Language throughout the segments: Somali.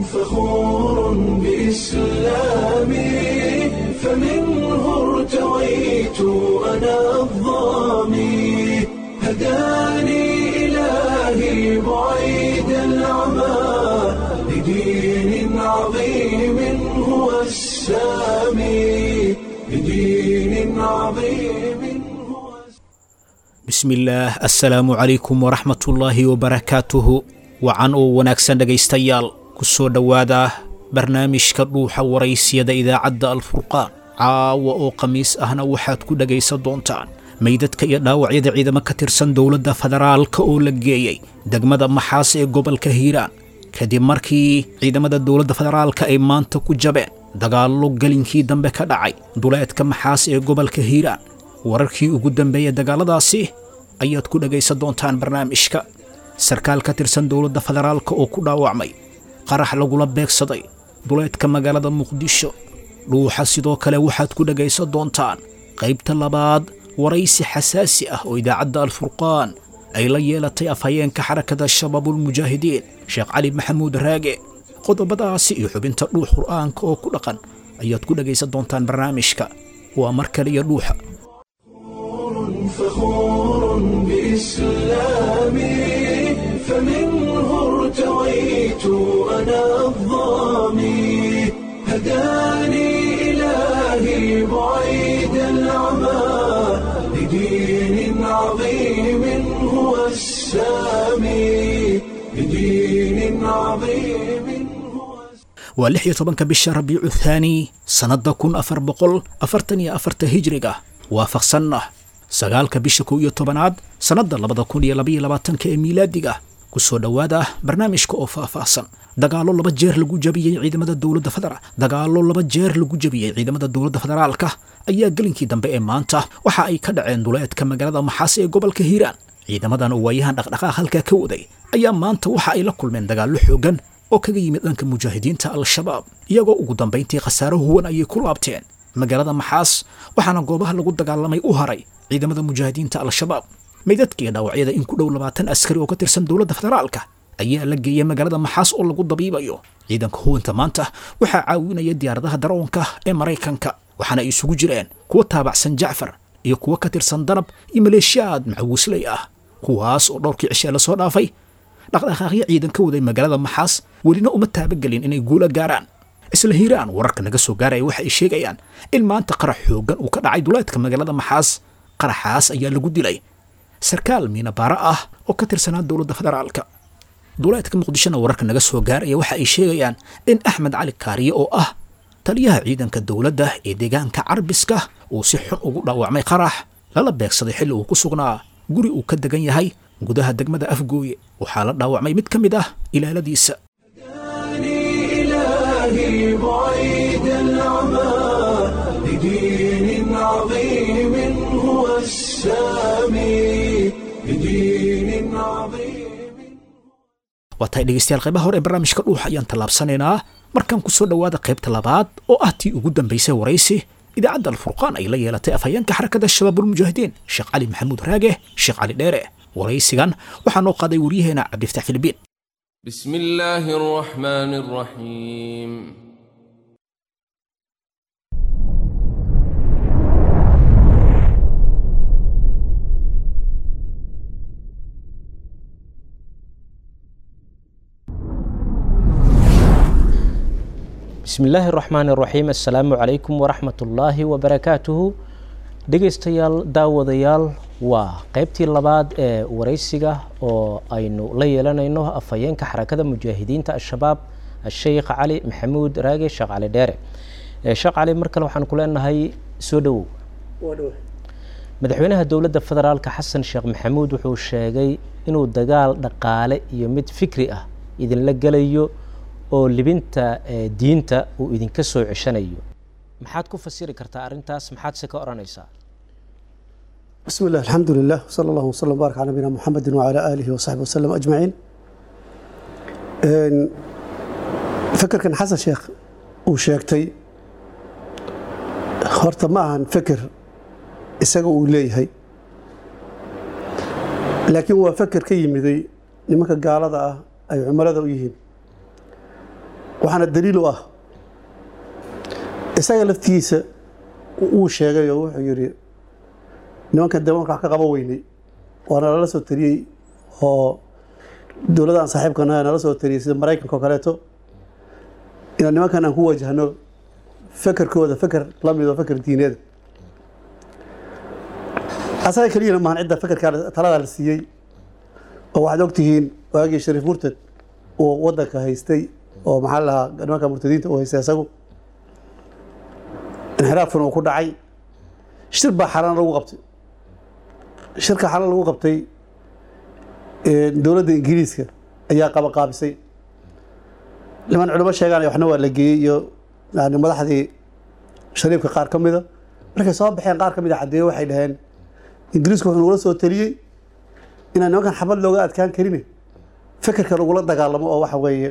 فخور بإسلامي فمنه ارتويت أنا الظامي هداني إلهي بعيد العمى لدين عظيم هو السامي لدين عظيم هو bismillaah assalaamu calaykum waraxmatullaahi wabarakaatuhu wacan oo wanaagsan dhegaystayaal ku soo dhowaada barnaamijka dhuuxa waraysiyada idaacadda alfurqaan caawa oo khamiis ahna waxaad ku dhegaysan doontaan meydadka iyo dhaawacyada ciidamo ka tirsan dowladda federaalka oo la geeyey degmada maxaas ee gobolka hiiraan kadib markii ciidamada dowladda federaalka ay maanta ku jabeen dagaallo gelinkii dambe ka dhacay duleedka maxaas ee gobolka hiiraan wararkii ugu dambeeya dagaalladaasi ayaad ku dhegaysan doontaan barnaamijka sarkaal ka tirsan dowladda federaalka oo ku dhaawacmay qarax lagula beegsaday duleedka magaalada muqdisho dhuuxa sidoo kale waxaad ku dhegaysan doontaan qaybta labaad waraysi xasaasi ah oo idaacadda alfurqaan ay la yeelatay afhayeenka xarakada shabaabulmujaahidiin sheekh cali maxamuud raage qodobadaasi iyo xubinta dhuux qur'aanka oo ku dhaqan ayaad ku dhegaysan doontaan barnaamijka waa mar kale iyo dhuuxa فخور بإسلامي فمنه ارتويت أنا الظامي هداني إلهي بعيد العمى لدين عظيم هو السامي لدين عظيم هو waa lix iyo tobanka bisha rabiicu thaani sannadda kun afar boqol afartan iyo afarta hijriga waafaqsanna sagaalka bisha kow iyo tobanaad sannadda labada kun iyo labaiyo labaatanka ee miilaadiga ku soo dhowaada barnaamijka oo faahfaahsan dagaallo laba jeer lagu jabiyey ciidamada dowladda federaal dagaallo laba jeer lagu jabiyey ciidamada dowladda federaalka ayaa gelinkii dambe ee maanta waxa ay ka dhaceen duleedka magaalada maxaas ee gobolka hiiraan ciidamadan oo waayahan dhaqdhaqaaq halkaa ka waday ayaa maanta waxa ay la kulmeen dagaallo xoogan oo kaga yimid dhanka mujaahidiinta al-shabaab iyagoo ugu dambayntii khasaaro huwan ayay ku laabteen magaalada maxaas waxaana goobaha lagu dagaalamay u haray ciidamada mujaahidiinta al-shabaab meydadkiiyo dhaawacyada in ku dhow labaatan askari oo ka tirsan dowladda federaalka ayaa la geeyey magaalada maxaas oo lagu dabiibayo ciidanka huwanta maanta waxaa caawinaya diyaaradaha daroonka ee maraykanka waxaana ay isugu jireen kuwa taabacsan jacfar iyo kuwa ka tirsan danab iyo maleeshiyaad macawisley ah kuwaas oo dhowrkii cishee lasoo dhaafay dhaqdhaqaaqyo ciidan ka waday magaalada maxaas welina uma taabagelin inay guula gaaraan isla hiiraan wararka naga soo gaaraya waxa ay sheegayaan in maanta qarax xooggan uu ka dhacay duleedka magaalada maxaas qaraxaas ayaa lagu dilay sarkaal miinabaara ah oo ka tirsanaa dowladda federaalka duleedka muqdishona wararka naga soo gaaraya waxa ay sheegayaan in axmed cali kaariye oo ah taliyaha ciidanka dowladda ee deegaanka carbiska uu si xun ugu dhaawacmay qarax lala beegsaday xilli uu ku sugnaa guri uu ka degan yahay gudaha degmada afgooye waxaa la dhaawacmay mid ka mid ah ilaaladiisa هداني إلهي بعيد العمى لدين عظيم هو السامي لدين عظيم waa tahay dhegaystayaal qaybaha hore ee barnaamijka dhuuxa ayaan tallaabsanaynaa markaan ku soo dhowaada qaybta labaad oo ah tii ugu dambaysay waraysi idaacadda alfurqaan ay la yeelatay afhayeenka xarakada shabaabulmujaahidiin sheekh cali maxamuud raage sheekh cali dheere waraysigan waxaa noo qaaday waryaheena cabdifataax filibiin بسم الله الرحمن الرحيم bismi illaahi raxmaan iraxiim assalaamu calaykum waraxmat ullaahi wabarakaatuhu dhegaystayaal daawadayaal waa qeybtii labaad ee waraysiga oo aynu la yeelanayno afhayeenka xarakada mujaahidiinta al-shabaab asheykh cali maxamuud raage sheekh cali dheere sheekh cali mar kale waxaan ku leenahay soo dhowow madaxweynaha dowladda federaalka xasan sheekh maxamuud wuxuu sheegay inuu dagaal dhaqaale iyo mid fikri ah idinla gelayo oo libinta diinta uu idinka soo ceshanayo maxaad ku fasiri kartaa arrintaas maxaad se ka odhanaysaa بسم الله الحمد لله وصلى الله وسلم وبارك على نبينا محمد وعلى آله وصحبه وسلم أجمعين إن فكر كان حسن شيخ وشيكتي horta ma ahan feker isaga uu leeyahay laakiin waa feker ka yimiday nimanka gaalada ah ay cumilada u yihiin waxaana daliil u ah isaga laftigiisa wuu sheegay oo wuxuu yidhi nimankan dee marka wax ka qaban weynay waana lala soo tariyey oo dowladdan saaxiibkana nala soo tariyey sida maraykanka oo kaleeto inaan nimankan aan ku wajahno fekerkooda feker la mid oo feker diineeda asaga keliyana maahan cidda fekerkaa taladaa la siiyey oo waxaad ogtihiin waagii shariif murtad uu wadanka haystay oo maxaa la lahaa nimanka murtadiinta uu haystay isagu inxiraafkuna uu ku dhacay shir baa xalan lagu qabtay shirka xalan lagu qabtay dowladda ingiriiska ayaa qabaqaabisay niman culimo sheegaan waxna waa la geeyey iyo yani madaxdii shariifka qaar ka mida markay soo baxeen qaar ka mid a caddeeyo waxay dhaheen ingiriisku wuxuu nagula soo taliyey inaan nimankan xabad looga adkaan karin fekerka lagula dagaalamo oo waxa weeye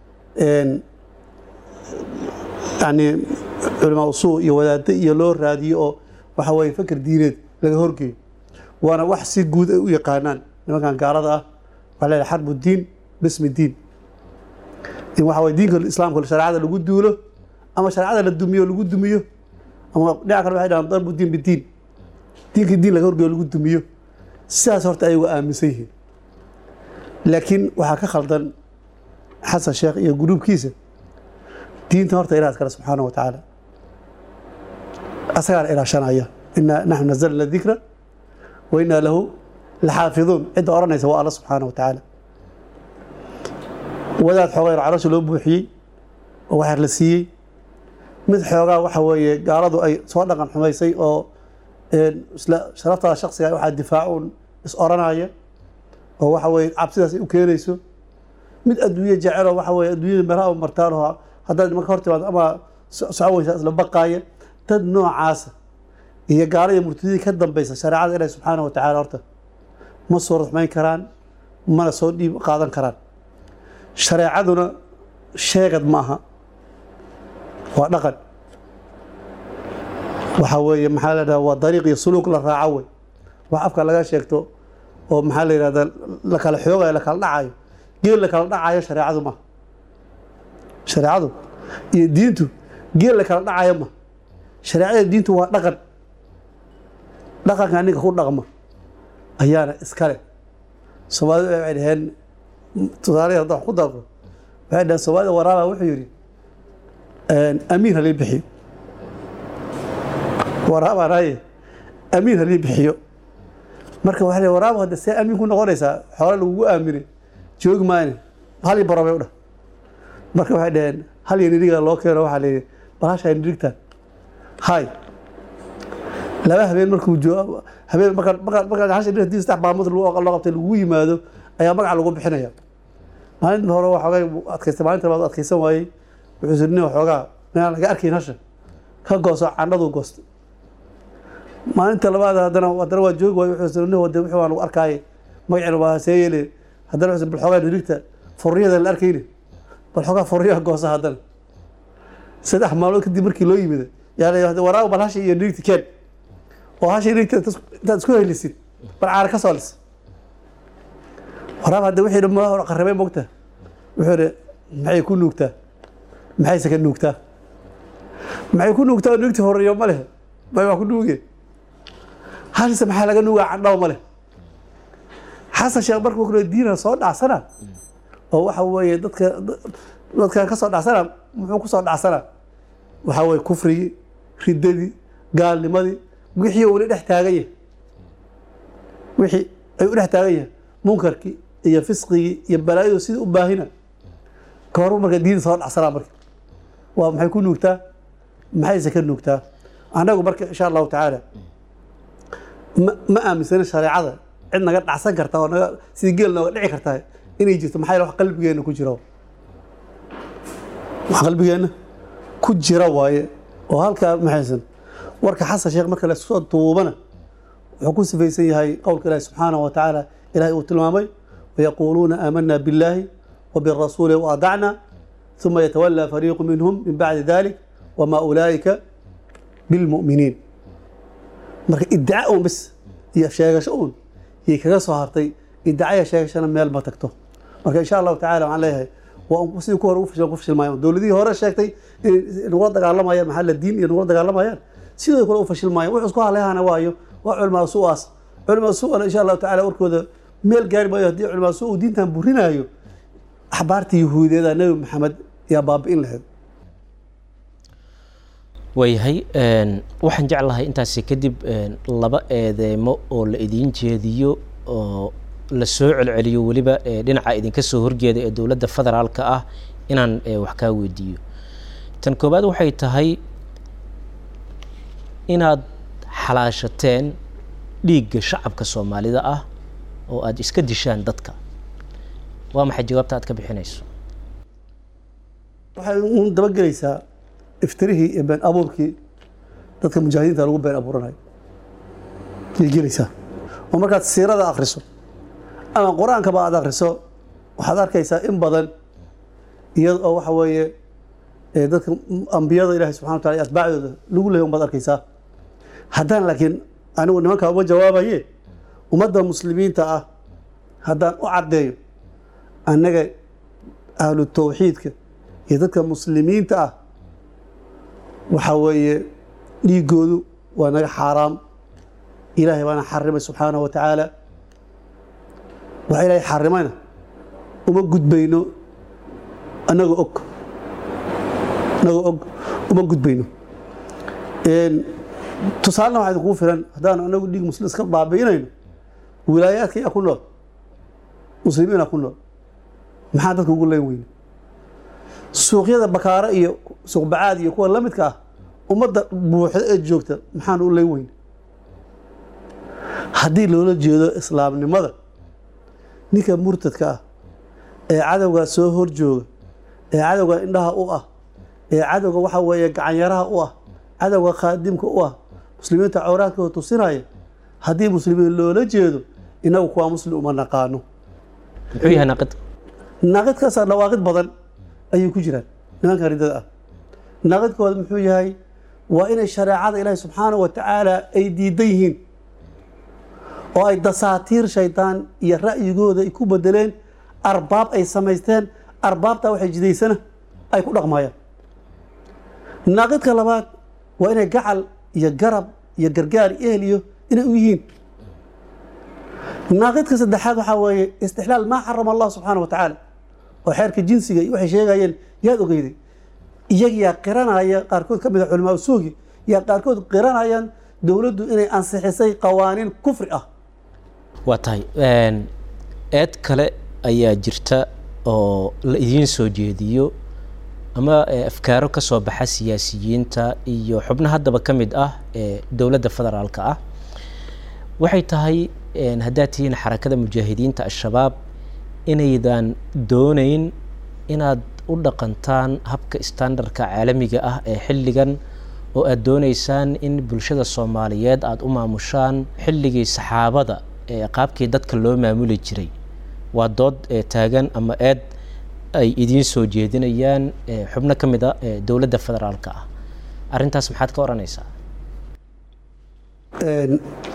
yani culamaa usuu iyo wadaaddo iyo loo raadiyo oo waxa weeye feker diineed laga horgeeyo waana wax si guud ay u yaqaanaan nimankan gaalada ah waxaa leedahay xarbu diin bismi diin in waxa weye diinka islaamka shareecada lagu duulo ama shareecada la dumiyo lagu dumiyo ama dhinaca kale waxay dhahaan darbu diin bidiin diinka diin laga horgeeyo lagu dumiyo sidaas horta ayagu aaminsan yihiin laakiin waxaa ka khaldan xasan sheekh iyo gruubkiisa diinta horta ilaah iskale subxaanahu wa tacaala asagaana ilaashanaya inaa naxnu nazalna dikra wa inaa lahu laxaafiduun cidda odhanaysa waa alla subxaanahu wa tacaala wadaad xoogaa yar calosha loo buuxiyey oo waxyar la siiyey mid xoogaa waxa weeye gaaladu ay soo dhaqan xumaysay oo isla sharaftaada shaksiga waxaa difaacuun is oranaya oo waxa weye cabsidaas ay u keenayso mid adduunye jeceloo waxa weye adduunyada meelaha martaan oo haddaad marka hor timaado ama socon weysaa isla baqaaya dad noocaasa iyo gaala iyo murtadidii ka dambeysa shareecada ilahi subxaanahu wa tacaala horta ma soo ruxmayn karaan mana soo dhiib qaadan karaan shareecaduna sheegad ma aha waa dhaqan waxaa weeye maxaa la dhaha waa dariiq iyo suluuk la raaco wey wax afka laga sheegto oo maxaa la yidhahda la kala xoogayo la kala dhacayo geel la kala dhacayo shareecadu maaha shareecadu iyo diintu geel la kala dhacayo ma shareecada diintu waa dhaqan dhaqanka ninka ku dhaqma ayaana iskale soomaalida waxay dhaheen tusaalahi hadda wax ku darko waxay dhaheen soomaalida waraaba wuxuu yidhi amiin halii bixiyo waraabaanaye amiin halii bixiyo marka waxaa le waraaba hadda see amiin ku noqonaysaa xoole lagugu aaminay joogi maayne hal ii barobay u dhah marka waxay dhaheen hal iyo niriga loo keeno waxaa layidhi bal hashaa nirigtaan hay laba habeen markuu joo habeen marka marka marka hasha niriga hadii saddex maalmood loo qabtay lagugu yimaado ayaa magaca lagu bixinaya maalinta hore waxoogay adkaystay maalinta labaad adkaysan waayey wuxuu siri nin waxoogaa inaan laga arkayn hasha ka gooso candhaduu goostay maalinta labaad haddana haddana waa joogi waayo wuxuu siri nin wade wixii waan lagu arkaaye magacina waa see yeele haddana wuxuu bal xoogaa nirigta furriyada la arkayne bal xoogaa furriyaha goosa haddana saddex maalmood kadib markii loo yimid yaa la waraaba bal hasha iyo nirigta keen oo hasha nirigta intaad isku helisid bal caara ka soo lis waraab hadda wixii dhammaa qarrabay mogta wuxuu ihi maxay ku nuugtaa maxayse ka nuugtaa maxay ku nuugtaa oo nuugti horeeyo ma leh may waa ku nuuge hashise maxaa laga nuugaa candhaw ma leh xasan sheekh markuu kule diina soo dhacsana oo waxa weeye dadka dadkan ka soo dhacsana muxuu ku soo dhacsana waxaa weeye kufrigii riddadii gaalnimadii wixii uuna dhex taagan yahay wixii ay u dhex taagan yahay munkarkii iyo fisqigii iyo balaayadu sidii u baahina ka horu marka diin soo dhacsanaa marka waa maxay ku nuugtaa maxayse ka nuugtaa annagu marka insha allahu tacaala ma ma aaminsana shareecada cid naga dhacsan karta oo naga sidii geel nooga dhici kartaa inay jirto maxaa wax qalbigeenna ku jira wax qalbigeenna ku jira waaye oo halkaa maxaysan warka xasan sheekh marka lasoo duubana wuxuu ku sifaysan yahay qowlka ilaahi subxaanahu wa tacaala ilahay uu tilmaamay ويقولون آمنا بالله وبالرسول وأطعنا ثم يتولى فريق منهم من بعد ذلك وما أولئك بالمؤمنين marka iddaca un bis iyo sheegasho un iyo kaga soo hartay iddacaya sheegashana meel ma tagto marka insha allahu tacala waxaan leeyahay waa un sidii ku hore ugu fashil- ku fashilmayaan dowladihii hore sheegtay inay nagula dagaalamayaan maxaa la diin iyo nagula dagaalamayaan sidoo kale u fashilmayaan wuxuu isku haleyhana waayo waa culmaa su-aas culmaa su-ana insha allahu tacaala warkooda meel gaari maayo haddii culmaa su uu diintan burinaayo axbaarta yahuudiyadaa nebi maxamed yaa baabi'in lahayd waayahay een, waxaan jeclahay intaasi kadib een, laba eedeemo oo la idiin jeediyo oo la soo celceliyo weliba ee, dhinaca idinka soo horjeeda ee dowladda federaalka ah inaan ee, wax kaa weydiiyo tan koowaad waxay tahay inaad xalaashateen dhiigga shacabka soomaalida ah oo aad iska dishaan dadka waa maxay jawaabta aad ka bixinayso waxay uun dabagelaysaa iftirihii iyo been abuurkii dadka mujaahidiinta lagu been abuuranayo ayay gelaysaa oo markaad siirada akhriso ama qur-aankaba aad akhriso waxaad arkaysaa in badan iyada oo waxa weeye ee dadka ambiyada ilaahay subxana wa taala iyo atbaacdooda lagu leeyahy unbaad arkaysaa haddaan laakiin anigu nimankaa uma jawaabaye ummadda muslimiinta ah haddaan u caddeeyo annaga ahlu tawxiidka iyo dadka muslimiinta ah waxaa weeye dhiigoodu waa naga xaaraam ilaahay baana xarimay subxaanahu wa tacaala waxa ilaahay xarimayna uma gudbayno annagoo og annagoo og uma gudbayno Een, tusaalena waxaa idinkugu filan haddaan anagu dhiig muslim iska baabi'inayno wilaayaadka yaa ku nool muslimiina ku nool maxaa dadka ugu leen weyne suuqyada bakaare iyo suuqbacaad iyo kuwa la midka ah ummadda buuxda ee joogta maxaan u leen weyne haddii loola jeedo islaamnimada ninka murtadka ah ee cadowgaa soo hor jooga ee cadowga indhaha u ah ee cadowga waxa weeye gacanyaraha u ah cadowga khaadimka u ah muslimiinta cawraadkooda tusinaya haddii muslimiin loola jeedo inagu kuwaa muslim uma naqaano muxuu yahay naaqid naaqidkaasa dhawaaqid badan ayay ku jiraan nimanka ridada ah naaqidkooda muxuu yahay waa inay shareecada ilaahi subxaanahu wa tacaala ay diidan yihiin oo ay dasaatiir shaydaan iyo ra'yigooda ay ku bedeleen arbaab ay samaysteen arbaabtaa waxay jidaysana ay ku dhaqmayaan naaqidka labaad waa inay gacal iyo garab iyo gargaar iyo ehel iyo inay u yihiin naaqidka saddexaad waxaa weeye istixlaal maa xarama allah subxaana wa tacaala oo xeerka jinsiga iyo waxay sheegayeen yaad ogeyday iyagiyaa qiranaya qaarkood ka mid a culamaa usuugi yaa qaarkood qiranayaan dowladdu inay ansixisay qawaaniin kufri ah waa tahay een, eed kale ayaa jirta oo la idiin soo jeediyo ama eh, afkaaro ka soo baxa siyaasiyiinta iyo xubno haddaba ka mid ah ee dowladda federaalka ah waxay tahay een, haddaad tihiin xarakada mujaahidiinta al-shabaab inaydan doonayn inaad u dhaqantaan habka standardka caalamiga ah ee xilligan oo aad doonaysaan in bulshada soomaaliyeed aada u maamushaan xilligii saxaabada ee qaabkii dadka loo maamuli jiray waa dood ee taagan ama eed ay idiin soo jeedinayaan ee xubno ka mid a ee dowladda federaalka ah arrintaas maxaad ka odhanaysaa Een,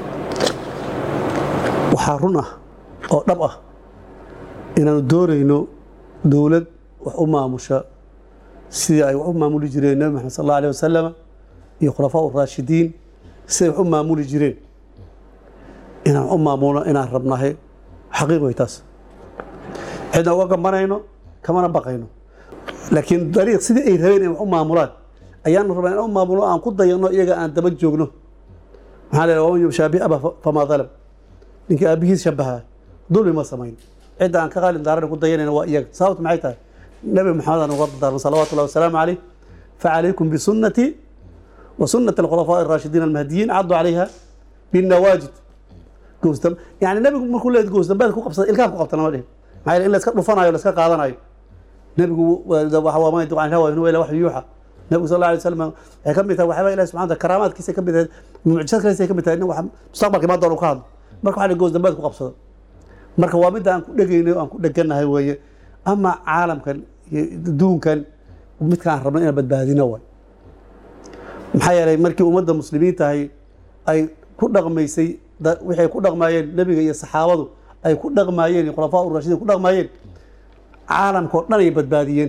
waxaa run ah oo dhab ah inaanu doonayno dowlad wax u maamusha sidii ay wax u maamuli jireen nebi maxamed sal alla alih wasalama iyo khulafaa raashidiin siday wax u maamuli jireen inaan wax u maamulno inaan rabnahay xaqiiq way taas cidna uga gambanayno kamana baqayno laakiin dariiq sidii ay rabeen in wax u maamulaan ayaanu rabnaa inaan u maamulno aan ku dayano iyaga aan daba joogno maxaa la waman yubshaabi aba famaa dalam ninkii aabihiis shabaha dulmi ma samayn cidda aan ka qaalin daarana ku dayanayna waa iyaga sababta maxay tahay nabi maxamed aan uga daarma salawaatu llahi wasalaamu caleyh facalaykum bisunnatii wa sunnati alkhulafaa araashidiin almahdiyiin caddu calayha binnawaajid goosdam yani nabigu markuu leeyahay goosdambeed ku qabsada ilkaan ku qabta lama dhihin maxaa yeele in la iska dhufanayo la iska qaadanayo nebigu waxa waa ma yantiqu can hawa in huwa ilaa waxyu yuuxa nebigu sal alla alay wasalam waxay ka mid tahay waxyaaba ilahi subxana wa taala karaamaadkiisa ka mid tahay mucjisaadkiisa ka mid tahay in wax mustaqbalka imaan doona uu ka hadlo marka waxa la goos dambeed ku qabsado marka waa midda aan ku dhegayno aan ku dheganahay weeye ama caalamkan iyo adduunkan midkaan rabno inaan badbaadino waay maxaa yeelay markii ummadda muslimiin tahay ay ku dhaqmaysay da- waxay ku dhaqmaayeen nebiga iyo saxaabadu ay ku dhaqmaayeen iyo khulafaa urashidiin ku dhaqmaayeen caalamka oo dhan ay badbaadiyeen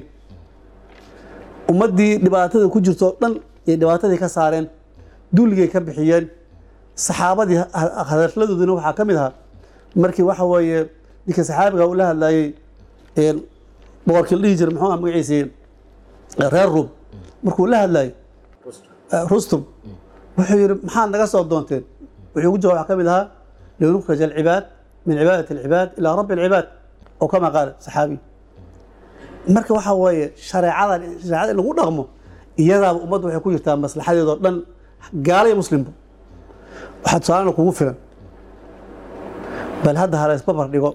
ummaddii dhibaatada ku jirto oo dhan ay dhibaatadii ka saareen dulligay ka bixiyeen saxaabadii hadaladoodina waxaa ka mid ahaa markii waxa weeye ninka saxaabiga uu la hadlayey boqorkii la dhihi jiray muxuu ah magaciisii reer ruum markuu la hadlayay rustum wuxuu yidhi maxaad naga soo doonteen wuxuu ku jawab waxaa ka mid ahaa linukhrij alcibaad min cibaadati alcibaad ilaa rabbi alcibaad oo kama qaala saxaabi marka waxa weeye shareecada shareecada in lagu dhaqmo iyadaaba ummadda waxay ku jirtaa maslaxadeedoo dhan gaala iyo muslimba waxaa tusaalena kugu filan bal hadda ha la isbabar dhigo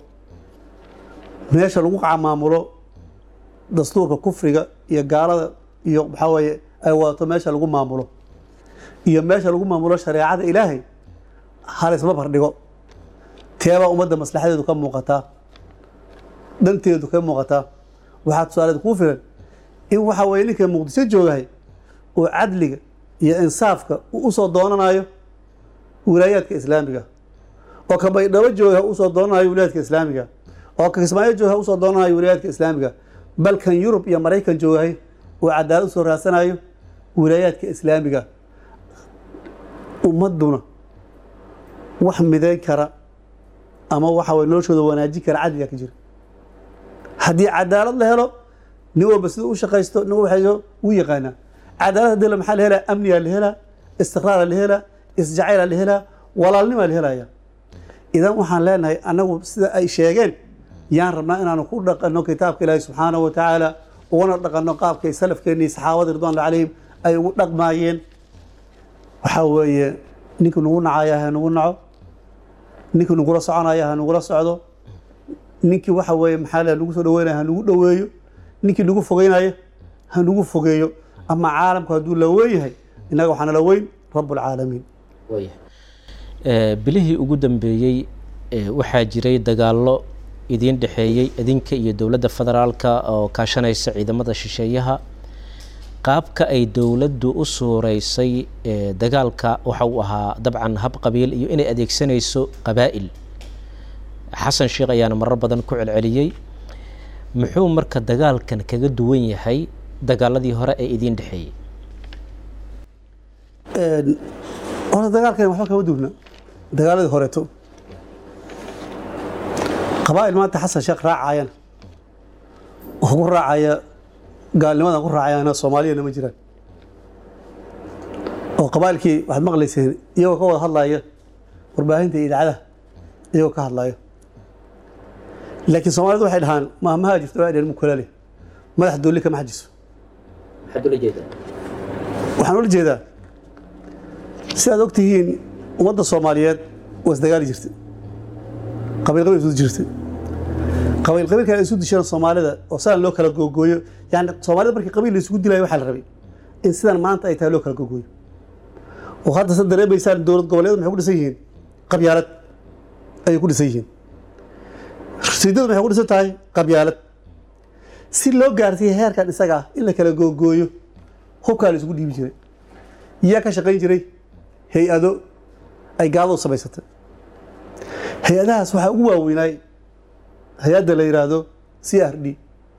meesha lagu camaamulo dastuurka kufriga iyo gaalada iyo maxaa weeye ay wadato meesha lagu maamulo iyo meesha lagu maamulo shareecada ilaahay ha la isbabar dhigo teebaa ummadda maslaxadeedu ka muuqataa dhanteedu ka muuqataa waxaa tusaaleed kuu filan in waxa weeye ninka muqdisho joogahay oo cadliga iyo insaafka uu usoo doonanayo wilaayaadka islaamiga oo ka baydhabo jooga usoo doonanayo wilaayaadka islaamiga oo ka kismaayo jooga usoo doonanayo wilaayaadka islaamiga bal kan yurub iyo maraykan joogahay oo cadaalad usoo raadsanayo wilaayaadka islaamiga ummadduna wax midayn kara ama waxa weye noloshooda wanaajin kara cadliga ka jira haddii cadaalad la helo nin walba sida u shaqaysto nin waxayso u yaqaanaa cadaalad hadii la maxaa la helaa amnigaa la helaa istiqraara la helaa isjacayla la helaa walaalnimaa la helaya idan waxaan leenahay annagu sida ay sheegeen yaan rabnaa inaanu ku dhaqanno kitaabka ilaahi subxaanahu wa tacaala ugana dhaqanno qaabkay salafkeennii saxaabadii ridwaanullah calayhim ay ugu dhaqmaayeen waxaa weeye ninkii nugu nacaya ha nugu naco ninkii nugula soconaya ha nugula socdo ninkii waxa weeye maxaa la lagu soo dhaweynaya ha nugu dhoweeyo ninkii nagu fogeynaya ha nugu fogeeyo ama caalamku hadduu la weyn yahay innaga waxaana la weyn rabbulcaalamiin bilihii ugu dambeeyey waxaa jiray dagaallo idiin dhexeeyey idinka iyo dowladda federaalka oo kaashanaysa ciidamada shisheeyaha qaabka ay dowladdu u suureysay dagaalka waxa uu ahaa dabcan hab qabiil iyo inay adeegsanayso qabaa'il xasan sheekh ayaana marar badan ku celceliyey muxuu marka dagaalkan kaga duwan yahay dagaaladii hore ee idiin dhexeeyey horta dagaalkan waxba kama duwna dagaaladii horeeto qabaa'il maanta xasan sheekh raacayana oo ku raacaya gaalnimadan ku raacayana soomaaliyana ma jiraan oo qabaa'ilkii waxaad maqlayseen iyagoo ka wada hadlaya warbaahinta iyo idaacadaha iyagoo ka hadlaya laakiin soomaalidu waxay dhahaan maamaha jirto waa dheen mukulaale madax doolli kama xajiso waxaan ula jeedaa si aad og tihiin ummadda soomaaliyeed waa isdagaali jirtay qabiil qabiil isu jirtay qabiil qabiilka ay isu disheen soomaalida oo sidan loo kala googooyo yani soomaalida markii qabiil la isugu dilayo waxaa la rabay in sidan maanta ay tahay loo kala googooyo oo hadda sa dareemaysaan dowlad goboleed maxay ku dhisan yihiin qabyaalad ayay ku dhisan yihiin rasiidadu maxay ku dhisan tahay qabyaalad si loo gaarsiiya heerkan isaga ah in la kala googooyo hubkaa la isugu dhiibi jiray yaa ka shaqayn jiray hay-ado ay gaaladu samaysatay hay-adahaas waxaa ugu waaweynaay hay-adda la yidhaahdo c r d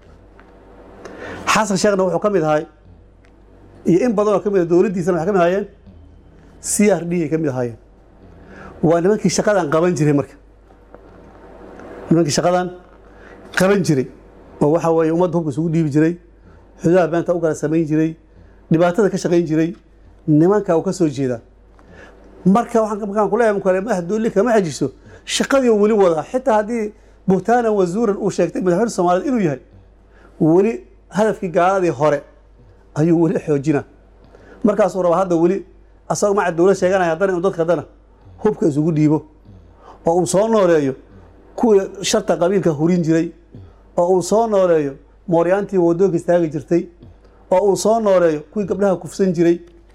xasan sheekhna wuxuu ka mid ahay iyo in badan oo ka mid a dowladdiisana waxay ka mid ahaayeen c r d ay ka mid ahaayeen waa nimankii shaqadan qaban jiray marka nimankii shaqadan qaban jiray oo waxa weeye ummadda hubka isugu dhiibi jiray xudaha beenta u kala samayn jiray dhibaatada ka shaqayn jiray nimanka uu ka soo jeedaa marka waxaan markaan kuleeyahay kale madax doolli kama xajiso shaqadii weli wadaa xitaa haddii buhtaanan wazuuran uu sheegtay madaxweyne soomaaliyeed inuu yahay weli hadafkii gaaladii hore ayuu weli xoojina markaasuu rabaa hadda weli asagoo maca dowlad sheeganaya haddana inuu dadka haddana hubka isugu dhiibo oo uu soo nooleeyo kuwii sharta qabiilka hurin jiray oo uu soo nooleeyo mooryaantii wadooga istaagi jirtay oo uu soo nooleeyo kuwii gabdhaha kufsan jiray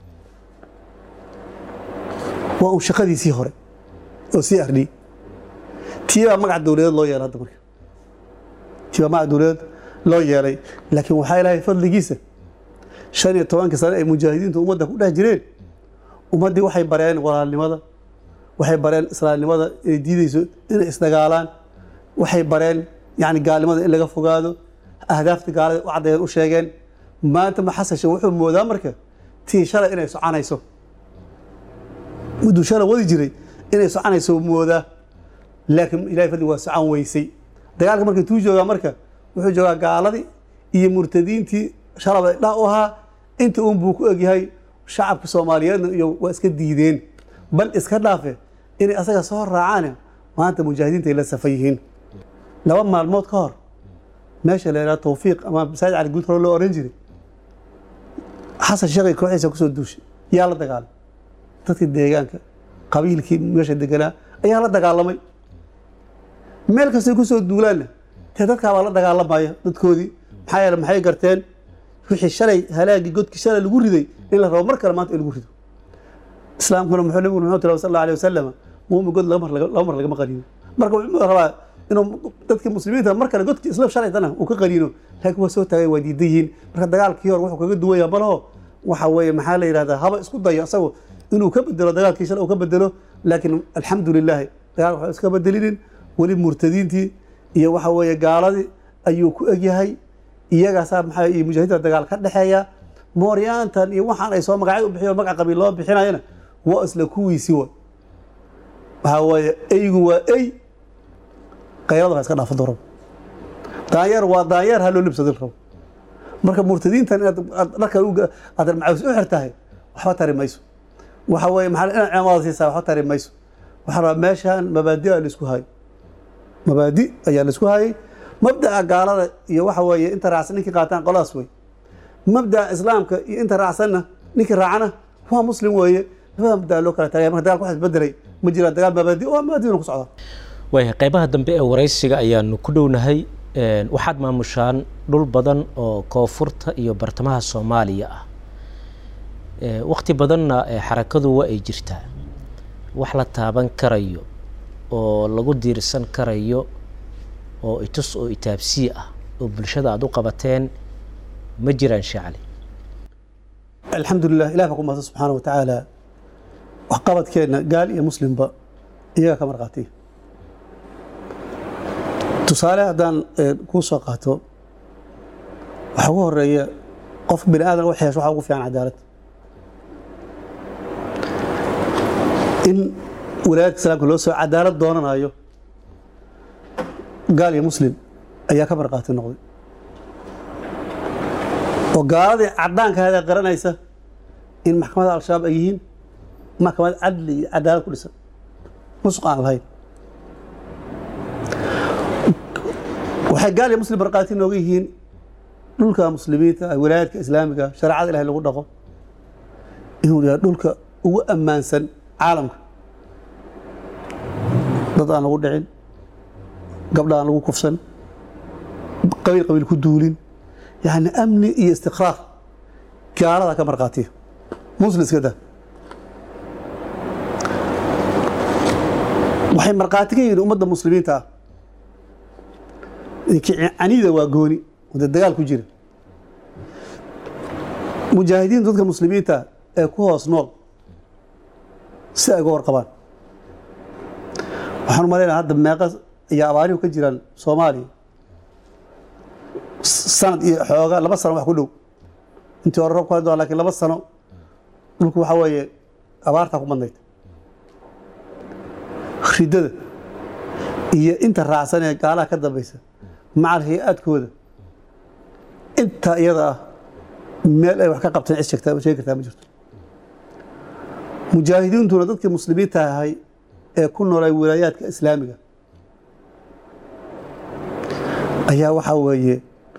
waa uu shaqadiisii hore oo c r d tiibaa magac dowladeed loo yeelay hadda marka tiibaa magac dowladeed loo yeelay laakiin waxaa ilaahay fadligiisa shan iyo tobankii sane ay mujaahidiintu ummadda ku dhex jireen ummaddii waxay bareen walaalnimada waxay bareen islaamnimada inay diideyso inay isdagaalaan waxay bareen yani gaalnimada in laga fogaado ahdaafta gaalada u caddeeyeen u sheegeen maanta ma xasan sheekh wuxuu moodaa marka tii shalay inay soconayso mudduu shalay wadi jiray inay soconayso moodaa laakiin ilahay fadli waa socon weysay dagaalka marka tuu joogaa marka wuxuu joogaa gaaladii iyo murtadiintii shalaba dha u ahaa inta uun buu ku egyahay shacabka soomaaliyeedna iyo waa iska diideen bal iska dhaafe inay asaga soo raacaan maanta mujaahidiinta ay la safan yihiin laba maalmood ka hor meesha la yidhaha tawfiiq ama masaajid cali guud hore loo oran jiray xasan sheekhay kooxiisa kusoo duushay yaa la dagaalamay dadkii deegaanka qabiilkii meesha deganaa ayaa la dagaalamay meel kastay kusoo duulaanna dee dadkaabaa la dagaalamaya dadkoodii maxaa yeele maxay garteen wixii shalay halaagii godkii shalay lagu riday in la rabo mar kale maanta in lagu rido islaamkuna muxuu nabigu muxuu tiri sal allahu alayhi wasalam muumin god laba mar laga- laba mar lagama qaniino marka wuxuu rabaa inuu dadka muslimiinta mar kale godkii isla shalaytana uu ka qaniino laakiin waa soo taagay waa diidan yihiin marka dagaalkii hore wuxuu kaga duwan yahay malaho waxa weeye maxaa la yidhahdaa haba isku dayo asagu inuu ka bedelo dagaalkii shalay uu ka bedelo laakiin alxamdu lilaahi dagaalka waxba iska bedelinin weli murtadiintii iyo waxa weeye gaaladii ayuu ku egyahay iyagaasaa maxaa iyo mujaahidiinta dagaal ka dhexeeya mooryaantan iyo waxaan ay soo magacyo u bixiyo magac qabiil loo bixinayana waa isla kuwiisi wa waxaa weeye eygu waa ey qayrada waa iska dhaafan rabo daanyeer waa daanyeer ha loo libsadin rabo marka murtadiintan inaad aad dharka uga- aad macaws u xirtahay waxba tari mayso waxa weeye maxaa inaad cimaamada siisaa waxba tari mayso waxaa rabaa meeshaan mabaadi a laisku hayo mabaadi ayaa laisku hayay mabda'a gaalada iyo waxa weeye inta raacsan ninkii qaataan qoladaas wey mabda'a islaamka iyo inta raacsanna ninkii raacana waa muslim weeye labada mabda'a loo kala tagaya marka dagaalka wax isbedelay ma jira dagaal mabaadi oo mabaadina ku socda waayahay qaybaha dambe ee waraysiga ayaanu ku dhownahay Een, waxaad maamushaan dhul badan oo koonfurta iyo bartamaha soomaaliya ah Ee, waqti badanna ee xarakadu waa ay jirtaa wax la taaban karayo oo lagu diirsan karayo oo itus oo itaabsii ah oo bulshada aada u qabateen ma jiraan shacli alxamdu lilah ilah baa ku mahadsan subxaana wa tacaala waxqabadkeenna gaal iyo muslimba iyaga ka marqaatiya tusaale haddaan eh, kuu soo qaato waxaa ugu horeeya qof bini aadan wax yeesho waxaa ugu fiican cadaalad in walaayadka islaamka loo soo cadaalad doonanayo gaal iyo muslim ayaa ka marqaati noqday oo gaaladii cadaankaada qaranaysa in maxkamadda al-shabaab ay yihiin maxkamad cadli iyo cadaalad ku dhisan musuq aan lahayn waxay gaal iyo muslim markhaati nooga yihiin dhulka muslimiinta ah walaayaadka islaamiga shareecada ilahay lagu dhaqo inuu yahay dhulka ugu ammaansan caalamka dad aan lagu dhicin gabdha aan lagu kufsan qabiil qabiil ku duulin yani amni iyo istiqraar gaalada ka markhaatiya muslim iska daa waxay markhaati ka yihiin ummadda muslimiinta ah caniida waa gooni oo dee dagaal ku jira mujaahidiintu dadka muslimiinta ee ku hoos nool si ay uga warqabaan waxaan u malaynaa hadda meeqa iyo abaarihu ka jiraan soomaaliya sanad iyo xooga laba sano wax ku dhow intii hore roobku hadda lakin laba sano dhulku waxaa weeye abaartaa ku badnayd ridada iyo inta raacsan ee gaalaha ka dambaysa macal hay-aadkooda intaa iyada ah meel ay wax ka qabteen cid sheegtaa sheegi kartaa ma jirto mujaahidiintuna dadkii muslimiinta ahay ee ku noolay wilaayaadka islaamiga ayaa waxaa weeye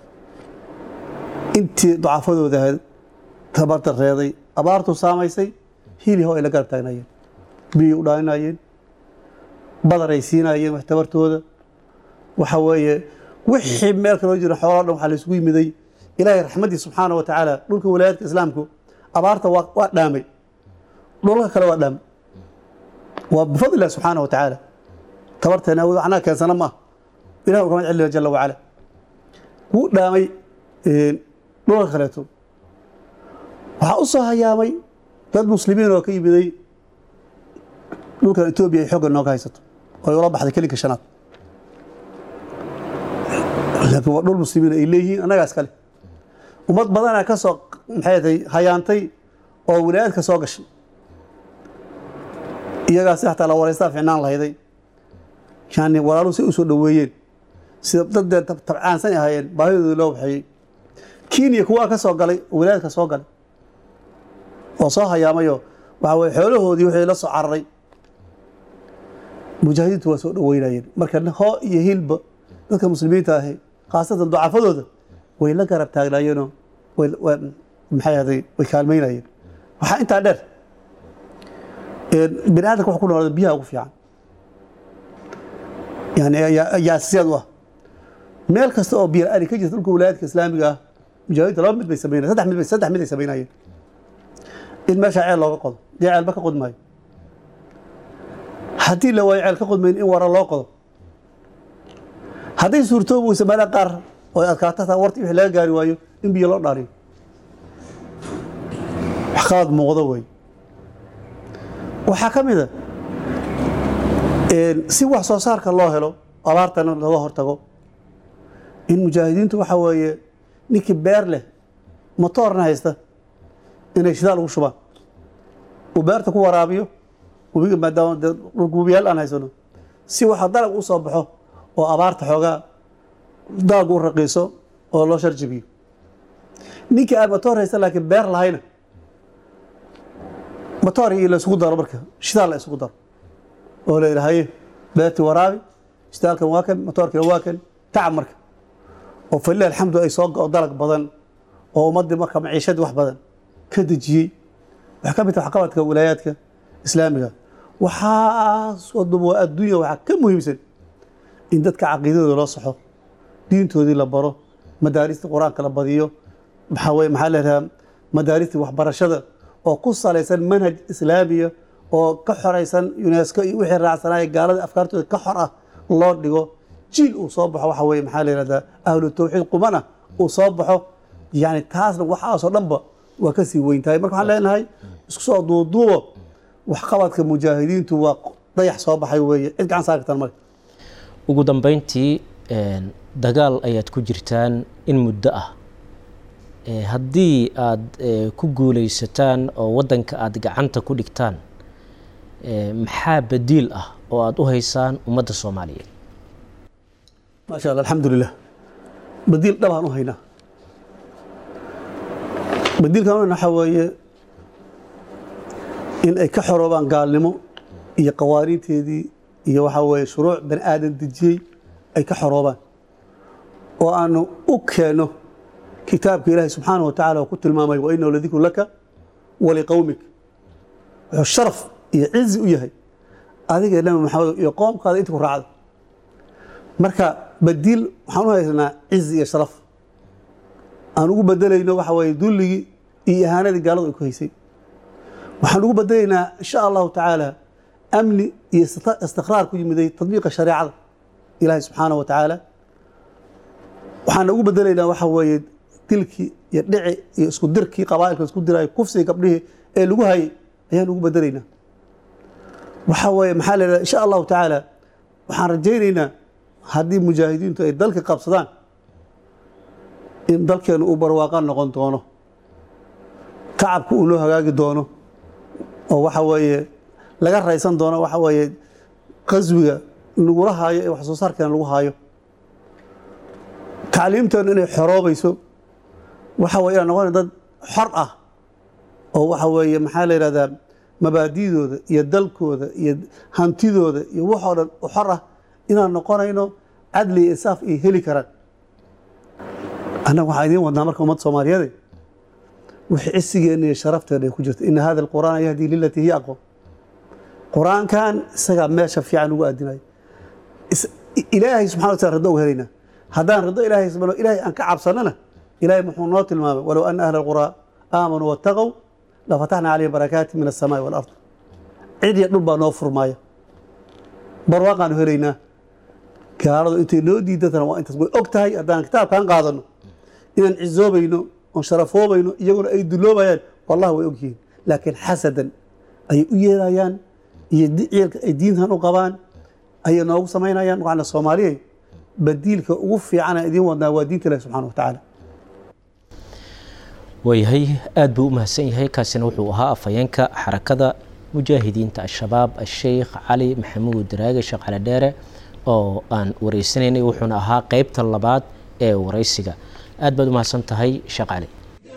intii dacafadooda ahayd tabardareeday abaartu saamaysay hiliho ay la garab taagnaayeen biyay u dhaaninayeen badar ay siinayeen wax tabartooda waxa weeye wixii meel kaloo jira xooloo dhan waxaa la isugu yimiday ilaahay raxmaddii subxaana wa tacaala dhulka walaayaadka islaamku abaarta waa waa dhaamay dhulka kale waa dhaamay waa bifadli illahi subxaana wa tacaala tabarteena awood waxnaa keensana ma ah ilah uga mad celina jala wacala wuu dhaamay dhulka kaleeto waxaa u soo hayaamay dad muslimiin oo ka yimiday dhulkan etoobiya ay xogga nooga haysato oo ay ula baxday kelinka shanaad laakiin waa dhul muslimiin ay leeyihiin annagaas kale ummad badanaa ka soo maxay tahay hayaantay oo wilaayadka soo gashay iyagaasi xataa la waraystaa ficnaan lahayday yani walaaluhu si u soo dhoweeyeen sida daddee tabcaansan ay ahaayeen baahidoodii loo waxeeyey kenya kuwaa ka soo galay oo wilaayadka soo galay oo soo hayaamayo waxa weye xoolahoodii wixii la soo cararay mujaahidiintu waa soo dhoweynayeen marka hoo iyo hilba dadka muslimiinta ahi khaasatan ducafadooda way la garab taagnaayeenoo way- way- maxay ahday way kaalmeynayeen waxaa intaa dheer bini aadamka wax ku noolada biyaha ugu fiican yani ayaa ayaa asasiyaad u ah meel kasta oo biyo la-aan ka jirta dhulka wilaayadka islaamiga ah mujaahidiinta laba mid bay sameynayeen saddex mid bay saddex mid ay sameynayeen in meesha ceel looga qodo dee ceelba ka qodi maayo haddii la waayo ceel ka qodmayn in wara loo qodo hadday suurtoobi weysa meelaha qaar oo ay adkaato hataa warti wixii laga gaari waayo in biyo loo dhaariyo wax qaad muuqdo wey waxaa ka mid a si wax soo saarka loo helo abaartana looga hortago in mujaahidiintu waxa weeye ninkii beer leh motoorna haysta inay shidaal ugu shubaan uu beerta ku waraabiyo webiga maadaama dee dhulka webiyaal aan haysano si waxa dalag u soo baxo oo abaarta xoogaa daag u raqiiso oo loo sharjabiyo ninkii aan motoor haysta laakiin beer lahayna motoor iyo la isugu daro marka shidaal la isugu daro oo la yidhahaye beertii waraabi shidaalkan waa kan motoorkina waa kan tacab marka oo falilah alxamdu ay soo go dalag badan oo ummaddii marka maciishadii wax badan ka dejiyey waxaa ka mid taha waxqabadka wilaayaadka islaamiga waxaas wadaba waa adduunya waxaa ka muhiimsan in dadka caqiidadooda loo saxo diintoodii la baro madaarista qur-aanka la badiyo maxaa weye maxaa la yidhaha madaaristii waxbarashada oo ku salaysan manhaj islaamiya oo ka xoraysan unesco iyo wixii raacsanaaye gaalada afkaartooda ka xor ah loo dhigo jiil uu soo baxo waxa weye maxaa la yihahdaa ahlu tawxiid qumana uu soo baxo yani taasna waxaasoo dhanba waa ka sii weyn tahay marka waxaan leenahay isku soo duuduubo waxqabadka mujaahidiintu waa dayax soo baxay weeye cid gacan saari kartaan male ugu dambeyntii dagaal ayaad ku jirtaan in muddo ah haddii aada ku guuleysataan oo waddanka aada gacanta ku dhigtaan maxaa badiil ah oo aada u haysaan ummadda soomaaliyeed maasha allah alxamdulilah badiil dhabaan u haynaa badiilkan waxaa weeye in ay ka xoroobaan gaalnimo iyo qawaaniinteedii iyo waxaa weeye shuruuc bani aadan dejiyey ay ka xoroobaan oo aanu u keenno kitaabka ilaahay subxaanahu wa tacala oo ku tilmaamay wa inahu ladikru laka waliqowmik wuxuu sharaf iyo cizi u yahay adiga nabi maxamed iyo qoomkaada inta ku raacda marka badiil waxaan u haysanaa cizi iyo sharaf aan ugu bedelayno waxa weeye dulligii iyo ihaanadii gaaladu ay ku haysay waxaan ugu bedelaynaa insha allahu tacaala amni iyo istiqraar ku yimiday tadbiiqa shareecada ilaahay subxaanahu wa tacaala waxaan ugu bedelaynaa waxa weeye dilkii iyo dhici iyo isku dirkii qabaa'ilka isku diraayo kufsigii gabdhihii ee lagu hayay ayaan ugu bedelaynaa waxa weeye maxaa la yidhahda insha allahu tacaala waxaan rajaynaynaa haddii mujaahidiintu ay dalka qabsadaan in dalkeenu uu barwaaqa noqon doono tacabka uu loo hagaagi doono oo waxa weeye laga raysan doono waxa weeye qaswiga lagula haayo ee wax soo saarkeena lagu haayo tacliimteenu inay xoroobayso waxa weye inaan noqona dad xor ah oo waxa weeye maxaa la yidhahdaa mabaadidooda iyo dalkooda iyo hantidooda iyo waxoo dhan u xor ah inaan noqonayno cadli iyo insaaf ay heli karaan annaga waxaan idiin wadnaa marka ummadda soomaaliyeede wixii cisigeenna iyo sharafteena ay ku jirta ina hada alqur'aana yahdii lilatii hiya aqwam qur-aankan isagaa meesha fiican ugu aadinayo ilaahay subxana wa taala riddo uga helaynaa haddaan riddo ilaahay subxaana ilaahay aan ka cabsanana ilaahay muxuu noo tilmaamay walow ana ahla alquraa aamanuu wattaqow lafataxna calayhim barakaati min alsamaai walard cid iyo dhul baa noo furmaaya barwaaqaanu helaynaa gaaladu intay noo diidatana waa intaas way og tahay haddaan kitaabkan qaadano inaan cizoobayno oon sharafoobayno iyaguna ay duloobayaan wallahi way og yihiin laakiin xasadan ayay u yeerayaan iyo ciilka ay diintan u qabaan ayay noogu samaynayaan waxaana soomaaliyay badiilka ugu fiicana idiin wadnaa waa diinta ilahi subxana wa tacaala waayahay aada buu u mahadsan yahay kaasina wuxuu ahaa afhayeenka xarakada mujaahidiinta al-shabaab a-sheikh cali maxamuud daraage sheekh cali dheere oo aan wareysanaynay wuxuuna ahaa qeybta labaad ee wareysiga aad baad u mahadsan tahay sheekh cali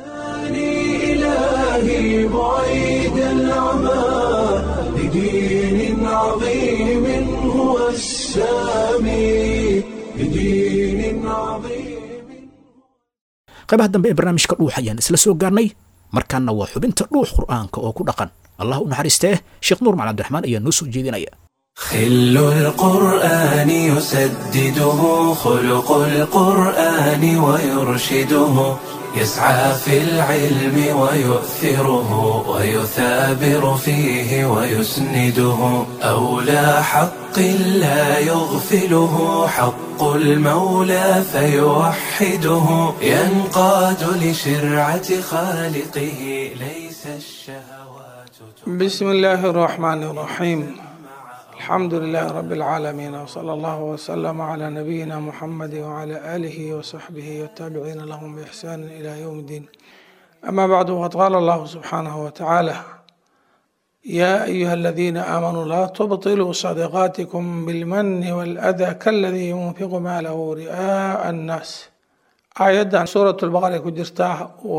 إلهي بعيد العمى لدين عظيم هو السامي لدين عظيم qaybaha dambe ee barnaamijka dhuux ayaan isla soo gaarnay markaana waa xubinta dhuux qur'aanka oo ku dhaqan allah u naxariistee sheekh nuur macali cabdiraxmaan ayaa noo soo jeedinaya خل القرآن يسدده خلق القرآن ويرشده يسعى في العلم ويؤثره ويثابر فيه ويسنده أولى حق لا يغفله حق المولى فيوحده ينقاد لشرعة خالقه ليس الشهوات بسم الله الرحمن الرحيم الحمد لله رب العالمين وصلى الله وسلم على نبينا محمد وعلى آله وصحبه والتابعين لهم بإحسان إلى يوم الدين أما بعد وقد قال الله سبحانه وتعالى يا أيها الذين آمنوا لا تبطلوا صدقاتكم بالمن والأذى كالذي ينفق ماله رئاء الناس آيات سورة البقرة كجرتاه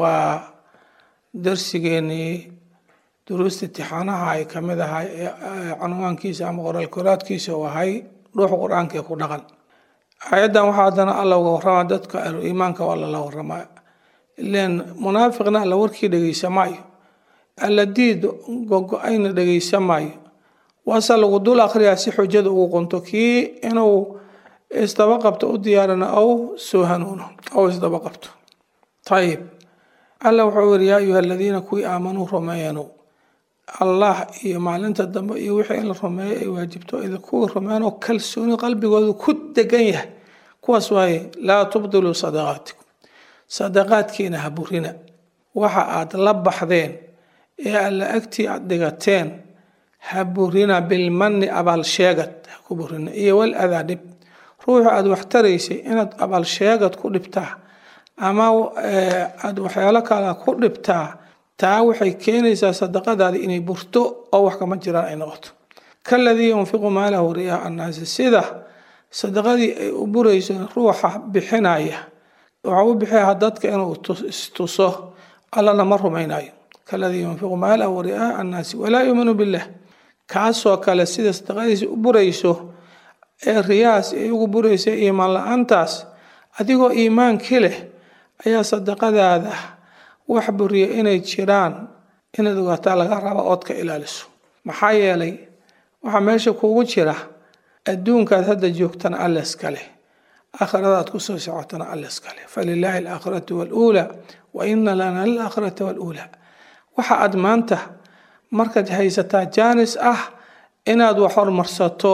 ودرسيني duruusta imtixaanaha ay ka mid ahay ee canwaankiisa ama qoraalkoraadkiisa uu ahay ruuxa qur-aanka ee ku dhaqan aayaddan waxaa haddana alla uga warrama dadka ahlu iimaanka waa lala warramaa ileen munaafiqna alla warkii dhegeysa maayo alla diid gogo-ayna dhegeysa maayo waase lagu dul akhriyaa si xujada ugu qunto kii inuu isdaba qabto u diyaarina ou soo hanuuno ou isdaba qabto ayib alla wuxuu yiri yaa ayuha aladiina kuwii aamanuu rumeeyanu allah iyo maalinta dambe iyo wixii in la rumeeyo ay waajibto idinkuwii rumeeyanoo kalsooni qalbigoodu ku degan yahay kuwaas waaye laa tubdiluu sadaqaatikum sadaqaadkiina ha burina waxa aad la baxdeen ee alla agtii aad dhigateen ha burina bilmanni abaalsheegad ha ku burina iyo wal adaa dhib ruuxu aad wax taraysay inaad abaalsheegad ku dhibtaa ama aada waxyaalo kale ku dhibtaa taa waxay keenaysaa sadaqadaadi inay burto oo wax kama jiraan ay noqoto kaladii yunfiqu maalahu riyaa annaasi sida sadaqadii ay u burayso ruuxa bixinaya waxa u bixiyaa dadka inuu istuso allana ma rumaynayo kaladii yunfiqu maalahu riyaa annaasi walaa yuuminu billah kaasoo kale sida sadaqadiisi u burayso ee riyaas ay ugu buraysa iimaan la-aantaas adigoo iimaankii leh ayaa sadaqadaada wax buriya inay jiraan inaad ogaataa laga raba ood ka ilaaliso maxaa yeelay waxaa meesha kuugu jira adduunkaad hadda joogtana alla iskale aakhiradaad kusoo socotana alla iskale falilaahi alaakhiratu waluulaa wa ina lana lilaakhirata waluulaa waxa aad maanta markaad haysataa jaanis ah inaad wax hormarsato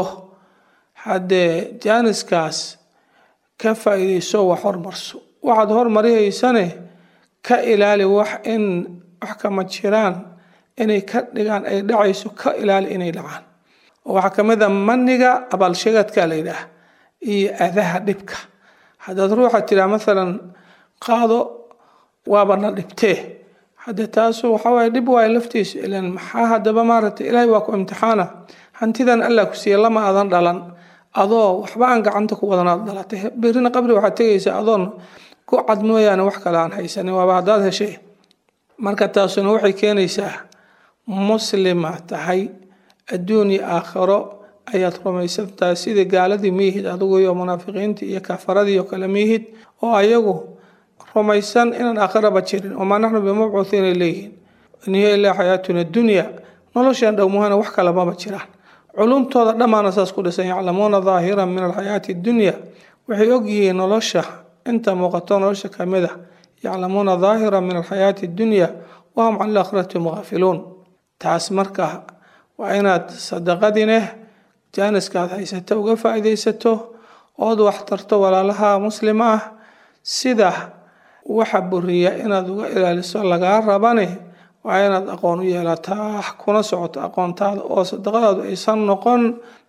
haddee jaaniskaas ka faa'iidayso wax hormarso waxaad hormarihaysane ka ilaali wax in wax kama jiraan inay ka dhigaan ay dhacayso ka ilaali inay dhacaan waxaa ka mid a maniga abaalsheegadka la yidhaah iyo adaha dhibka haddaad ruuxa tiraa maalan qaado waabana dhibtee hadde taasu waxawaaye dhib waayo laftiisu ilan maxaa haddaba maaragtay ilaahay waa ku imtixaana hantidan allah ku siiya lama adan dhalan adoo waxba aan gacanta ku wadanaad dhalatay berrina qabri waxaad tegaysaa adoon ku cad mooyaane wax kale aan haysanin waaba haddaad heshay marka taasuna waxay keenaysaa muslima tahay adduun iyo aakhiro ayaad rumaysan tahay sidii gaaladii miyihid adigu iyo munaafiqiintii iyo kafaradii oo kale miyihid oo ayagu rumaysan inaan aakhiraba jirin wamaa naxnu bimabcuuhiinay leeyihiin in hiya ilaa xayaatuna dunya noloshan dhowmuhana wax kale maba jiraan culumtooda dhammaana saas ku dhisan yaclamuuna daahiran min alxayaati dunya waxay ogyihiin nolosha inta muuqato nolosha kamid a yaclamuuna daahiran min alxayaati dunya wahum can alaakhirati mugaafiluun taas marka waa inaad sadaqadineh jaaniskaad haysato uga faa'iidaysato ood wax tarto walaalaha muslima ah sida waxa buriya inaad uga ilaaliso lagaa rabane waa inaad aqoon u yeelataa kuna socoto aqoontaada oo sadaqadaadu aysan noqon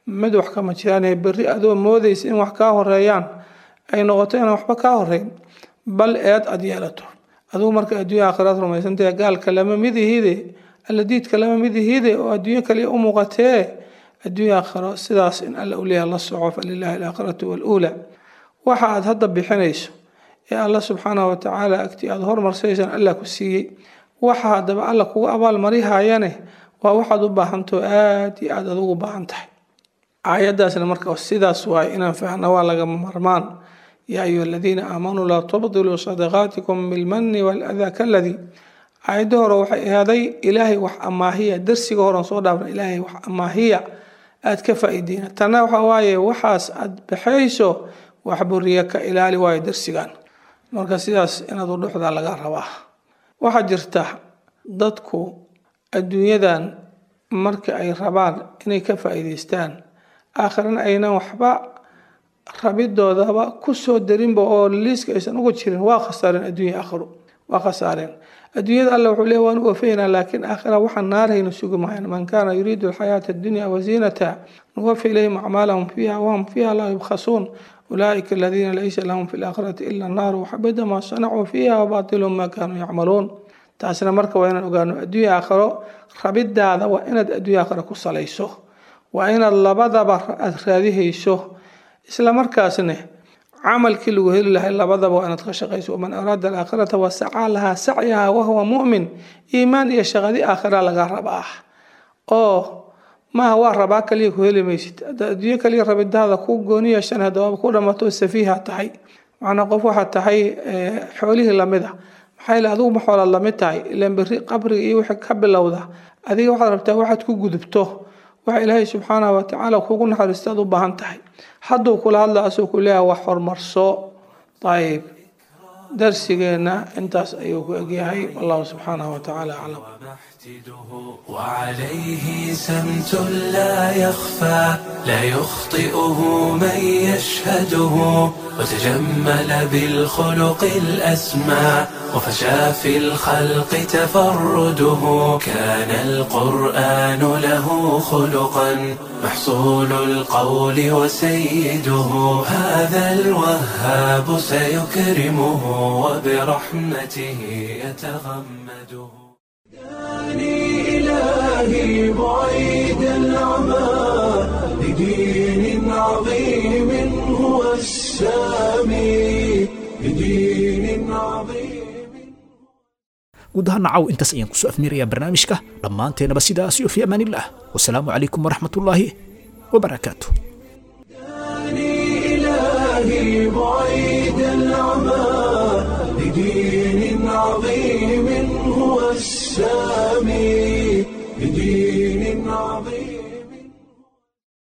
mid wax kama jiraan berri adoo moodaysa in wax kaa horeeyaan ay noqoto inaan waxba kaa horeyn bal eed aad yeelato adugu marka adduunya aakhiraad rumaysantahe gaalka lama mid ihide alladiidka lama mid ihide oo adduunyo kaliya u muuqatee adduunya aakhiro sidaas in alla uleeyaha la soco falilaahi alaakhiratu waluula waxa aad hadda bixinayso ee alla subxaanahu watacaala agtii aada hormarsaysaan allah ku siiyey waxa haddaba alla kugu abaalmarihayane waa waxaad u baahantao aada iyo aada adugu baahan tahay aayaddaasna marka sidaas waaye inaan fahna waa lagama marmaan yaa ayuha aladiina aamanuu laa tubdiluu sadaqaatikum bilmani waladaa kaladii aayadda hore waxay ahaaday ilaahay wax amaahiya darsiga horan soo dhaafna ilaahay wax amaahiya aad ka faa'iideyna tanna waxa waaye waxaas aad baxayso wax buriya ka ilaali waayo darsigan marka sidaas inaad u dhuxdaa laga rabaa waxaa jirta dadku adduunyadan marka ay rabaan inay ka faa'iidaystaan aakhirana aynan waxba rabidoodaba kusoo darinba oo liiska aysan uga jirin waa khasaareen adduunya aakhiru waa khasaareen adduunyada alla wuxuu leeyahy waan u wafaynaa laakiin aakhira waxaan naarayna sugi mahayn man kaana yuriidu alxayaata addunya waziinata nuwafi ilayhim acmaalahum fiiha wahum fiiha laa yubkhasuun أولئك الذين ليس لهم في الآخرة إلا النار وحبط ما صنعوا فيها وباطل ما كانوا يعملون taasina marka waa inaan ogaano adduunya aakhiro rabidaada waa inaad adduunya aakhiro ku salayso waa inaad labadaba aad raadihayso isla markaasna camalkii lagu heli lahay labadaba waa inaad ka shaqayso waman araada alaakhirata wasacaa lahaa sacyaha wahuwa mu'min iimaan iyo shaqadi aakhira laga rabaa oo maaha waa rabaa kaliya ku heli maysid hadda adduunyo kaliya rabidaada ku gooni yeeshan haddaba ku dhamato safiiha tahay macnaa qof waxaad tahay xoolihii lamid a maxaa yeele adigu ma xoolaad lamid tahay ilaan berri qabriga iyo wixii ka bilowda adiga waxaad rabtaa waxaad ku gudubto waxa ilaahay subxaanahu watacaala kugu naxariista aad u baahan tahay hadduu kula hadla asoo ku leeyahay wax horumarso ayib darsigeenna intaas ayuu ku egyahay wallahu subxaanahu watacaala aclam وعليه سمت لا يخفى لا يخطئه من يشهده وتجمل بالخلق الأسمى وفشى في الخلق تفرده كان القرآن له خلقا محصول القول وسيده هذا الوهاب سيكرمه وبرحمته يتغمده داني إلهي بعيد العمى لدين عظيم هو السامي لدين عظيم guud ahaan nacaw intaas ayaan kusoo afmiirayaa barnaamijka dhammaanteenaba sidaas iyo fi amaanillaah wasalaamu calaykum waraxmatullaahi wabarakaatu إلهي بعيد العمى لدين عظيم هو السامي لدين عظيم